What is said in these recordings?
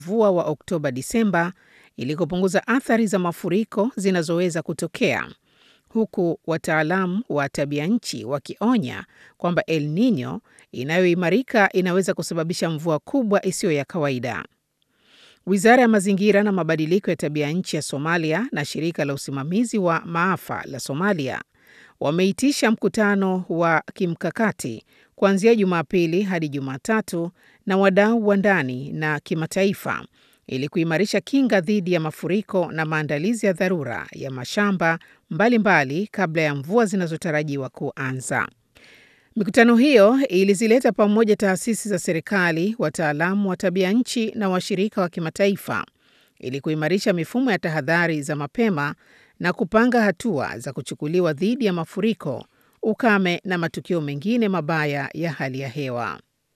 mvua wa Oktoba Disemba ili kupunguza athari za mafuriko zinazoweza kutokea, huku wataalamu wa tabia nchi wakionya kwamba El Nino inayoimarika inaweza kusababisha mvua kubwa isiyo ya kawaida. Wizara ya mazingira na mabadiliko ya tabia nchi ya Somalia na shirika la usimamizi wa maafa la Somalia wameitisha mkutano wa kimkakati kuanzia Jumapili hadi Jumatatu na wadau wa ndani na kimataifa ili kuimarisha kinga dhidi ya mafuriko na maandalizi ya dharura ya mashamba mbalimbali mbali kabla ya mvua zinazotarajiwa kuanza. Mikutano hiyo ilizileta pamoja taasisi za serikali, wataalamu wa tabia nchi na washirika wa kimataifa ili kuimarisha mifumo ya tahadhari za mapema na kupanga hatua za kuchukuliwa dhidi ya mafuriko, ukame na matukio mengine mabaya ya hali ya hewa.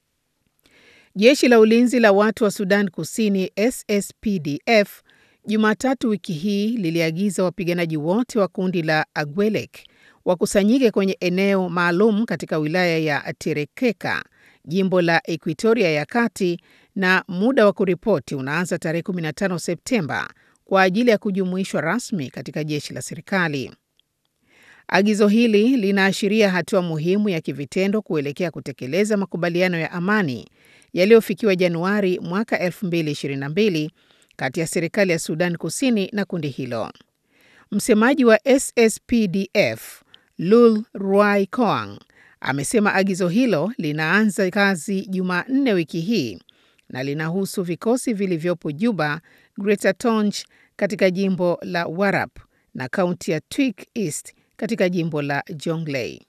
Jeshi la ulinzi la watu wa Sudan Kusini SSPDF Jumatatu wiki hii liliagiza wapiganaji wote wa kundi la Agwelek wakusanyike kwenye eneo maalum katika wilaya ya Terekeka, jimbo la Ekuitoria ya Kati, na muda wa kuripoti unaanza tarehe 15 Septemba kwa ajili ya kujumuishwa rasmi katika jeshi la serikali. Agizo hili linaashiria hatua muhimu ya kivitendo kuelekea kutekeleza makubaliano ya amani yaliyofikiwa Januari mwaka 2022 kati ya serikali ya Sudan Kusini na kundi hilo. Msemaji wa SSPDF Lul Ruai Koang amesema agizo hilo linaanza kazi Jumanne wiki hii na linahusu vikosi vilivyopo Juba, Greater Tonj katika jimbo la Warap na kaunti ya Twik East katika jimbo la Jonglei.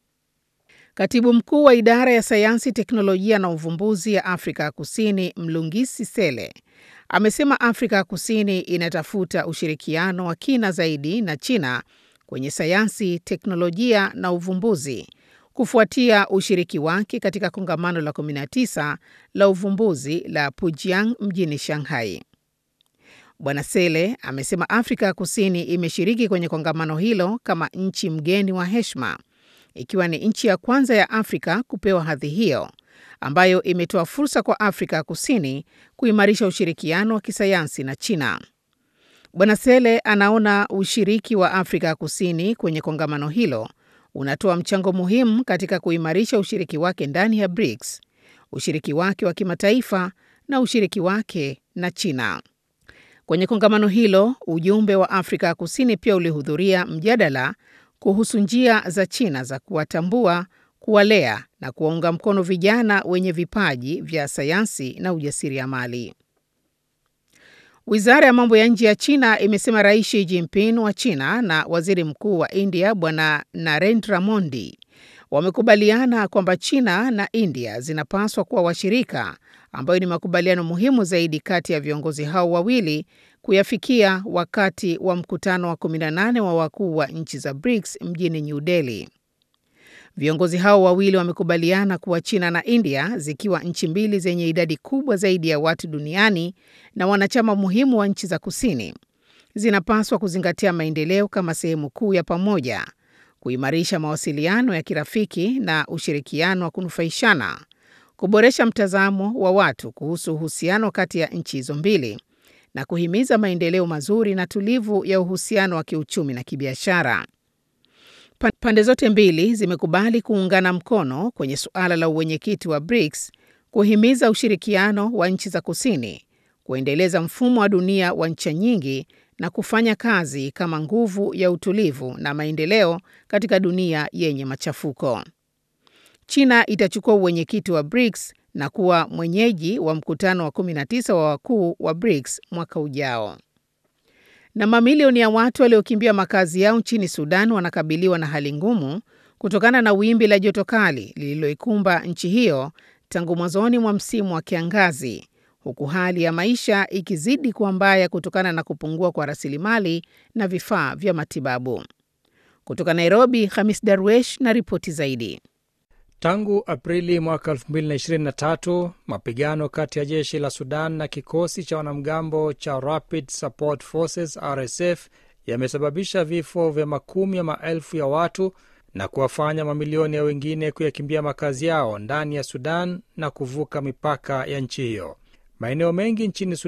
Katibu mkuu wa idara ya sayansi, teknolojia na uvumbuzi ya Afrika ya Kusini Mlungisi Sele amesema Afrika ya Kusini inatafuta ushirikiano wa kina zaidi na China kwenye sayansi, teknolojia na uvumbuzi kufuatia ushiriki wake katika kongamano la 19 la uvumbuzi la Pujiang mjini Shanghai. Bwana Sele amesema Afrika ya Kusini imeshiriki kwenye kongamano hilo kama nchi mgeni wa heshima, ikiwa ni nchi ya kwanza ya Afrika kupewa hadhi hiyo, ambayo imetoa fursa kwa Afrika ya Kusini kuimarisha ushirikiano wa kisayansi na China. Bwana Sele anaona ushiriki wa Afrika ya Kusini kwenye kongamano hilo unatoa mchango muhimu katika kuimarisha ushiriki wake ndani ya BRICS, ushiriki wake wa kimataifa na ushiriki wake na China. Kwenye kongamano hilo, ujumbe wa Afrika ya Kusini pia ulihudhuria mjadala kuhusu njia za China za kuwatambua, kuwalea na kuwaunga mkono vijana wenye vipaji vya sayansi na ujasiriamali. Wizara ya mambo ya nje ya China imesema Rais Xi Jinping wa China na Waziri Mkuu wa India Bwana Narendra Modi wamekubaliana kwamba China na India zinapaswa kuwa washirika, ambayo ni makubaliano muhimu zaidi kati ya viongozi hao wawili kuyafikia wakati wa mkutano wa 18 wa wakuu wa nchi za BRICS mjini New Delhi. Viongozi hao wawili wamekubaliana kuwa China na India zikiwa nchi mbili zenye idadi kubwa zaidi ya watu duniani na wanachama muhimu wa nchi za kusini, zinapaswa kuzingatia maendeleo kama sehemu kuu ya pamoja, kuimarisha mawasiliano ya kirafiki na ushirikiano wa kunufaishana, kuboresha mtazamo wa watu kuhusu uhusiano kati ya nchi hizo mbili na kuhimiza maendeleo mazuri na tulivu ya uhusiano wa kiuchumi na kibiashara. Pande zote mbili zimekubali kuungana mkono kwenye suala la uwenyekiti wa BRICS, kuhimiza ushirikiano wa nchi za kusini, kuendeleza mfumo wa dunia wa ncha nyingi na kufanya kazi kama nguvu ya utulivu na maendeleo katika dunia yenye machafuko. China itachukua uwenyekiti wa BRICS na kuwa mwenyeji wa mkutano wa 19 wa wakuu wa BRICS mwaka ujao. Na mamilioni ya watu waliokimbia makazi yao nchini Sudan wanakabiliwa na hali ngumu kutokana na wimbi la joto kali lililoikumba nchi hiyo tangu mwanzoni mwa msimu wa kiangazi, huku hali ya maisha ikizidi kuwa mbaya kutokana na kupungua kwa rasilimali na vifaa vya matibabu. Kutoka Nairobi, Hamis Darwesh na ripoti zaidi. Tangu Aprili mwaka 2023 mapigano kati ya jeshi la Sudan na kikosi cha wanamgambo cha Rapid Support Forces RSF yamesababisha vifo vya makumi ya maelfu ya watu na kuwafanya mamilioni ya wengine kuyakimbia makazi yao ndani ya Sudan na kuvuka mipaka ya nchi hiyo. Maeneo mengi nchini